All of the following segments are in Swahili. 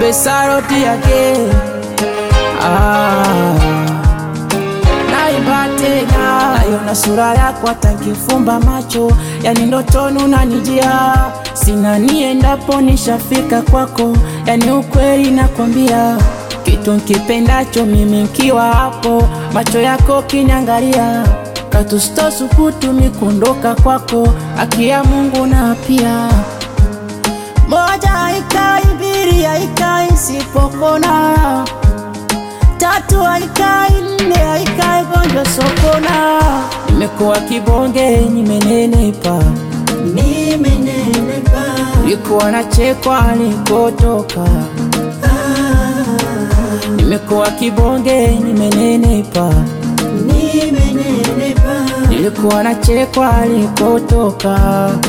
Besaroti yake ah. Naimba tena naiona sura yako hata nkifumba macho, yani ndotoni unanijia, sina niendapo nishafika kwako, yani ukweli nakwambia, kitu nkipendacho mimi nkiwa hapo, macho yako kinyangalia, katustosukutu kuondoka kwako, haki ya Mungu na pia moja haikai, mbili haikai, sipokona tatu haikai, nne haikai, gonjwa sokona. Nimekuwa kibonge, nimenenepa, nimenenepa, nilikuwa nachekwa nilikotoka. Nimekuwa kibonge, nimenenepa, nimenenepa, nilikuwa nachekwa nilikotoka.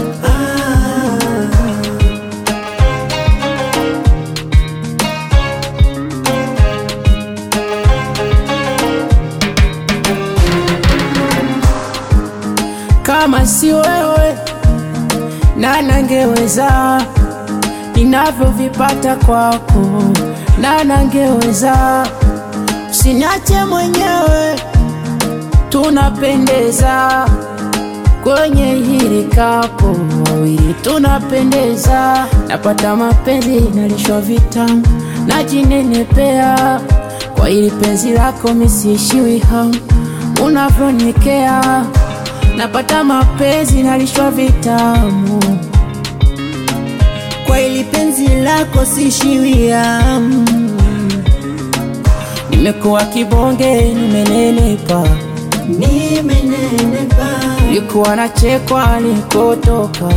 Kama si wewe na nangeweza ninavyovipata kwako, na nangeweza usiniache mwenyewe, tunapendeza kwenye hili kapo, wawili tunapendeza, napata mapenzi nalishwa vitamu, najinenepea kwa hili penzi lako, misiishiwi hamu unavyonyekea napata mapenzi nalishwa vitamu kwa ili penzi lako sishiwia nimekuwa kibonge nimenenepa nimenenepa, nilikuwa nachekwa nilikotoka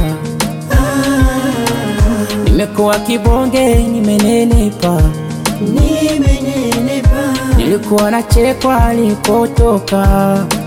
nimekuwa kibonge nimenenepa nimenenepa, nilikuwa nachekwa nilikotoka